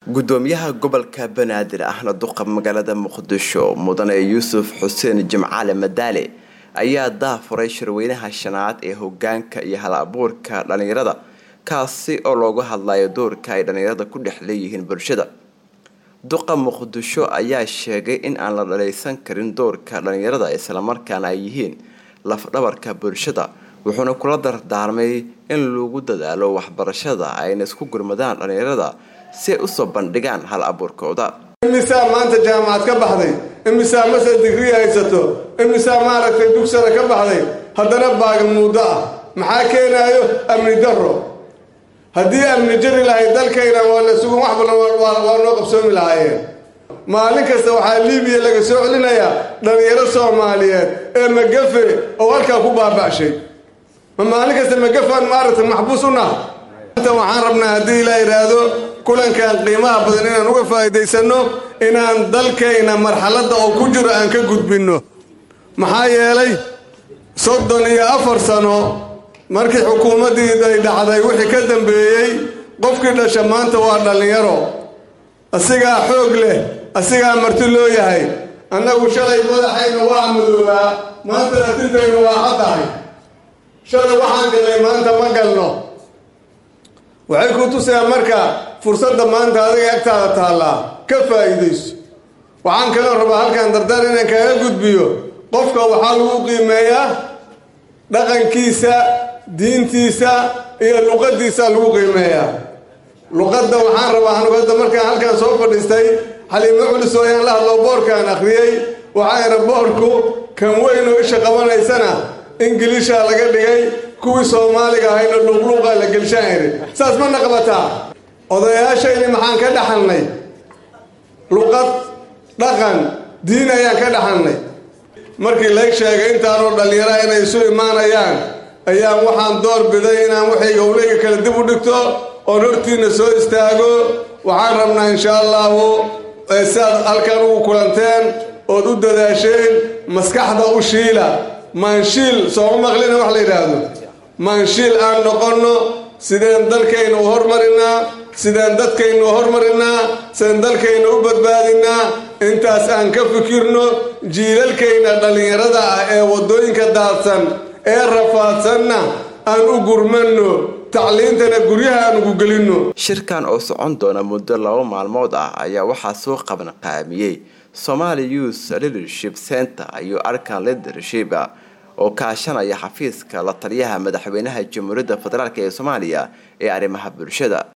gudoomiyaha gobolka banaadir ahna duqa magaalada muqdisho mudane yuusuf xuseen jimcaale madaale ayaa daafuray shirweynaha shanaad ee hogaanka iyo hal abuurka dhalinyarada kaasi oo loogu hadlayo doorka ay dhalinyarada ku dhex leeyihiin bulshada duqa muqdisho ayaa sheegay in aan la dhaleysan karin doorka dhalinyarada islamarkaana ay yihiin lafdhabarka bulshada wuxuuna kula dardaarmay in lagu dadaalo waxbarashada ayna isku gurmadaan dhalinyarada si ay usoo bandhigaan hal abuurkooda imisaa maanta jaamacad ka baxday imisaa masar digrii haysato imisaa maaragtay dugsana ka baxday haddana baagan muddo ah maxaa keenaayo amni darro haddii amni jari lahay dalkayna waa la sugan wax badan waa noo qabsoomi lahaayeen maalin kasta waxaa liibiya laga soo celinayaa dhallinyaro soomaaliyeed ee magafe oo halkaa ku baaba'shay ma maalin kasta magafaan maaragtay maxbuus u nah anta waxaan rabnaa haddii ilaa yidhaahdo kulankan qiimaha badan inaan uga faa'iidaysanno inaan dalkayna marxaladda oo ku jiro aan ka gudbinno maxaa yeelay soddon iyo afar sano markii xukuumaddii ay dhacday wixii ka dambeeyey qofkii dhasha maanta waa dhallinyaro asigaa xoog leh asigaa marti loo yahay annagu shalay madaxayna waa madoobaa maanta atintayna waa caddahay shalay waxaan galnay maanta ma galno waxay ku tusayaa marka fursadda maanta adiga agtaada taallaa ka faa'iidayso waxaan kaloo rabaa halkan dardar inaan kaaga gudbiyo qofka waxaa lagu qiimeeyaa dhaqankiisa diintiisa iyo luqaddiisa lagu qiimeeyaa luqadda waxaan rabaa anugada markaan halkaan soo fadhiistay xaliimo culis oo ayaan la hadlo boorkaan akhriyey waxaa ira boorku kan weyn oo isha qabanaysana ingiliisha laga dhigay kuwii soomaaliga ahayna luuqluuqa la gelshaan iri saas mana qabataa odayaashayni maxaan ka dhaxalnay luqad dhaqan diin ayaan ka dhaxalnay markii lay sheegay intaanoo dhallinyaraha inay isu imaanayaan ayaan waxaan door biday inaan waxayga ulayga kale dib u dhigto oon hortiina soo istaago waxaan rabnaa insha allahu siaad halkan ugu kulanteen ood u dadaasheen maskaxda u shiila maanshiil sooma maqlina wax la yidhaahdo maanshiil aan noqonno sideen dalkayna u hormarinaa sideen dadkayna u hormarinaa sideen dalkayna u badbaadinaa intaas aan ka fikirno jiilalkayna dhallinyarada ah ee waddooyinka daadsan ee rafaadsanna aan u gurmanno tacliintana guryaha aan ugu gelinno shirkan oo socon doona muddo laba maalmood ah ayaa waxaa soo qaban qaamiyey somali youth leadership center iyo arkan leadership oo kaashanaya xafiiska la taliyaha madaxweynaha jamhuuriyadda federaalk ee soomaaliya ee arrimaha bulshada